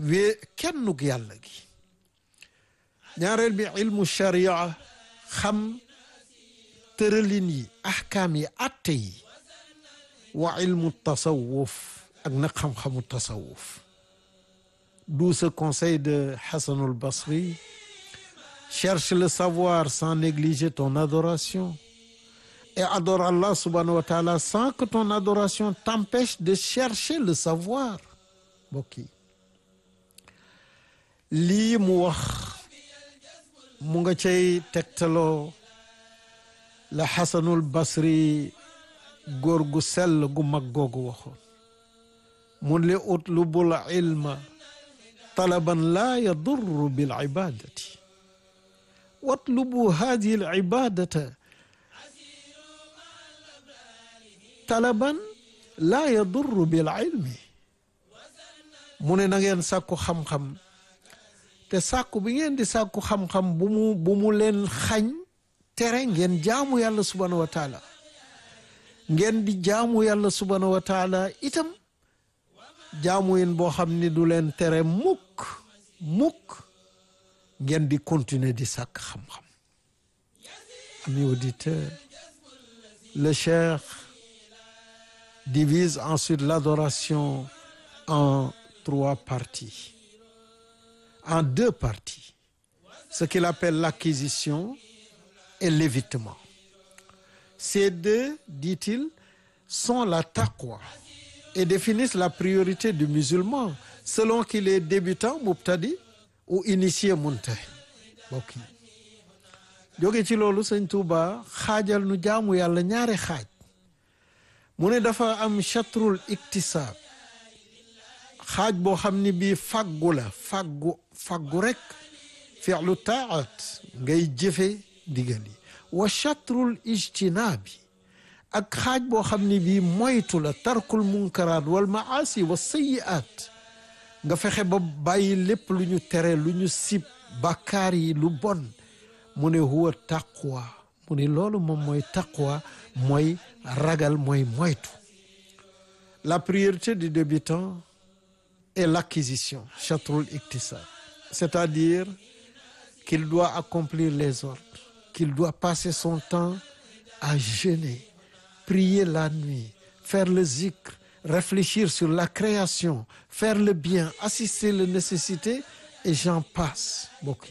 wee kennug yàlla gi ñaareel bi ilmu sharia xam tëralin yi ahkaam yi atte yi wa ilmu tasawuf ak nag xam-xamu tasawuf d'où ce conseil de Hassan al-Basri cherche le savoir sans négliger ton adoration et adore Allah subhanahu wa ta'ala sans que ton adoration t'empêche de chercher le savoir mbokk yi lii mu wax mu nga cay tegtaloo la Hasanul Basri góor gu sell gu mag googu waxoon mun li utlubul ilma talaban laa yadurru bil ibadati watlubu hadihi al ibadata talaban laa yadurru bil ilmi mu ne na ngeen sàkku xam-xam te sàkku bi ngeen di sàkku xam-xam bu mu bu mu leen xañ tere ngeen jaamu yàlla subhanahu wa taala ngeen di jaamu yàlla subhanahu wa taala itam jaamu yin boo xam ni du leen tere mukk mukk ngeen di continuer di sàkk xam-xam amis auditeurs le cheikh divise ensuite l'adoration en trois parties en deux parties ce qu'il appelle l'acquisition et l'évitement ces deux dit-il sont la taqwa et définissent la priorité du musulman selon qu'il est débutant mubtadi ou initié muntahi mbokk yi jóge ci loolu sëñ Tuuba xaajal nu jaamu yàlla ñaari xaaj mu ne dafa am chatrul iktisaab xaaj boo xam ni bii faggu la faggu faggu rek fi'lu taat ngay jëfe ndigal yi wa chatrul ijtinaabi ak xaaj boo xam ni bii moytu la tarkul munkaraat wal maasi wa sayiaat nga fexe ba bàyyi lépp lu ñu tere lu ñu sib bàkkaar yi lu bon mu ne huwa taqwa mu ne loolu moom mooy taqwa mooy ragal mooy moytu la priorité du débutant est l'acquisition chatrul iktisab c'est-à-dire qu'il doit accomplir les ordres qu'il doit passer son temps à jeûner prier la nuit faire le zikr réfléchir sur la création faire le bien assister les nécessités et j'en passe mbokk yi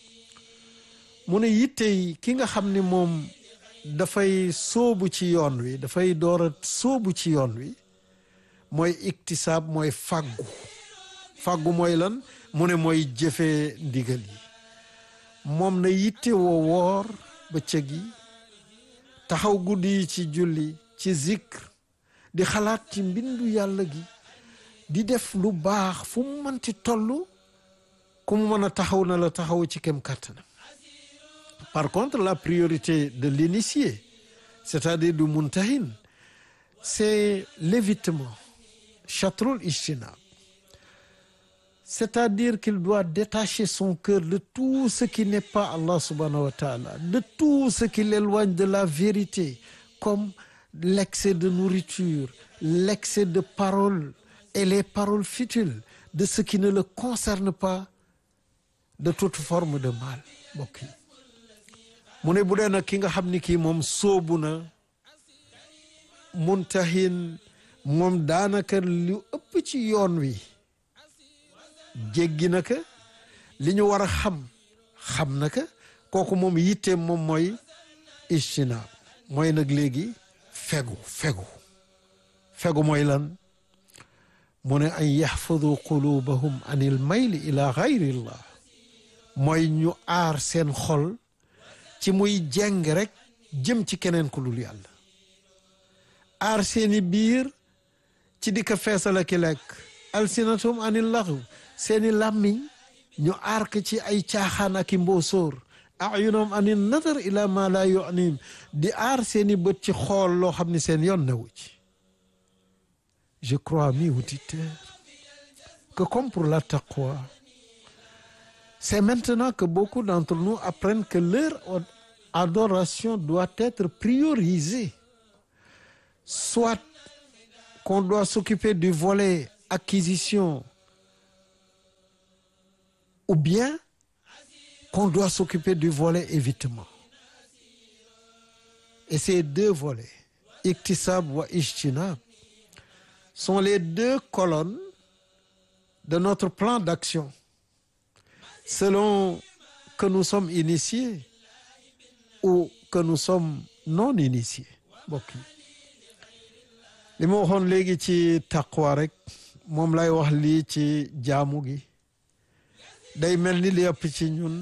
mu ne yitte yi ki nga xam ne moom dafay sóobu ci yoon wi dafay door a sóobu ci yoon wi mooy iktisaab mooy fàggu fàggu mooy lan mu ne mooy jëfee ndigal yi moom na yitte woo woor bëccëg yi taxaw guddi yi ci julli ci zikr di xalaat ci mbindu yàlla gi di def lu baax fu mu mënti toll ku mu mën a taxaw na la taxaw ci kem kàttanam par contre la priorité de l'initié c'est-à-dire du muntahin c'est l'évitement chatrul ijtinab c'est-à-dire qu'il doit détacher son cœur de tout ce qui n'est pas Allah subhanahu wa ta'ala de tout ce qui l'éloigne de la vérité comme l'excès de nourriture l'excès de paroles et les paroles futiles de ce qui ne le concerne pas de toute forme de mal mbokk yi mu ne bu dee nag ki nga xam ni kii moom sóobu na muntahin moom daanaka lu ëpp ci yoon wi jéggi na ka li ñu war a xam xam na ka kooku moom yitteem moom mooy ijtinaab mooy nag léegi fegu fegu fegu mooy lan mu ne an yaxfadu qulubahum an il mayli ila gayrillah mooy ñu aar seen xol ci muy jeng rek jëm ci keneen ku dul yàlla aar seeni biir ci di ko feesal ki lekk alsinatum anil laxu seeni làmmiñ ñu aar ko ci ay caaxaan ak i mboosóor ayunom anil nadar ila ma la yunim di aar seeni bët ci xool loo xam ni seen yoon newu ci je crois amis auditeurs que comme pour la taqwa c'est maintenant que beaucoup d'entre nous apprennent que leur adoration doit être priorisée soit qu'on doit s'occuper du volet acquisition ou bien qu'on doit s'occuper du volet évitement et ces deux volets iktisab wa ijtinab sont les deux colonnes de notre plan d'action selon que nous sommes initiés ou que nous sommes non initiés mbokk yi li ma waxoon léegi ci taqwa rek moom lay wax lii ci jaamu gi day mel ni li ëpp ci ñun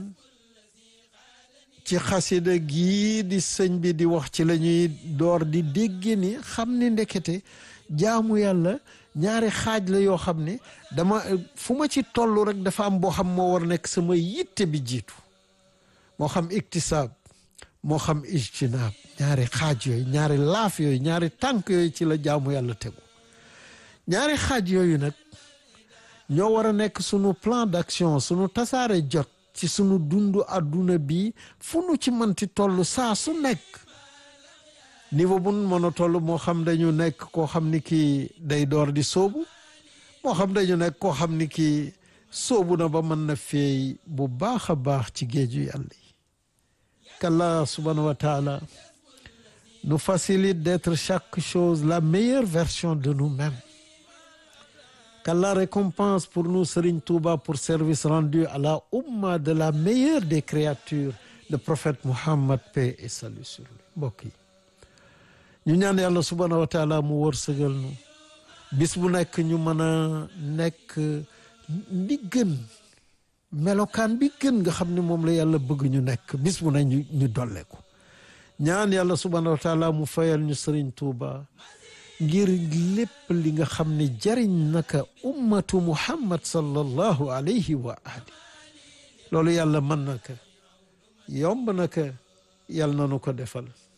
ci xasida gii di sëñ bi di wax ci la ñuy door di dégg ni xam ni ndekete jaamu yàlla ñaari xaaj la yoo xam ne dama fu ma ci toll rek dafa am boo xam moo war nekk sama yitte bi jiitu moo xam iktisaab moo xam ijtinaab ñaari xaaj yooyu ñaari laaf yooyu ñaari tànk yooyu ci la jaamu yàlla tegu ñaari xaaj yooyu nag ñoo war a nekk sunu plan d'action sunu tasaare jot ci sunu dundu àdduna bi fu nu ci mënti toll saa su nekk niveau bu nu mën a toll moo xam dañu nekk koo xam ni kii day door di sóobu moo xam dañu nekk koo xam ni kii sóobu na ba mën na feey bu baax a baax ci géeju yàlla yi qu'Allah subhanahu wa taala nous facilite d'être chaque chose la meilleure version de nous-mêmes qu'Allah récompense pour nous Serigne Touba pour service rendu à la umma de la meilleure des créatures le prophète Muhammad paix et salut sur lui mbokk yi ñu ñaan yàlla subhanahu wa taala mu wërsëgal nu bis bu nekk ñu mën a nekk li gën melokaan bi gën nga xam ne moom la yàlla bëgg ñu nekk bis bu ne ñu ñu dolle ko ñaan yàlla subhanahu wa taala mu fayal ñu Serigne Touba ngir lépp li nga xam ne jariñ naka ummatu muhammad sallallahu alayhi wa ali loolu yàlla mën na ko yomb na ko yàlla na nu ko defal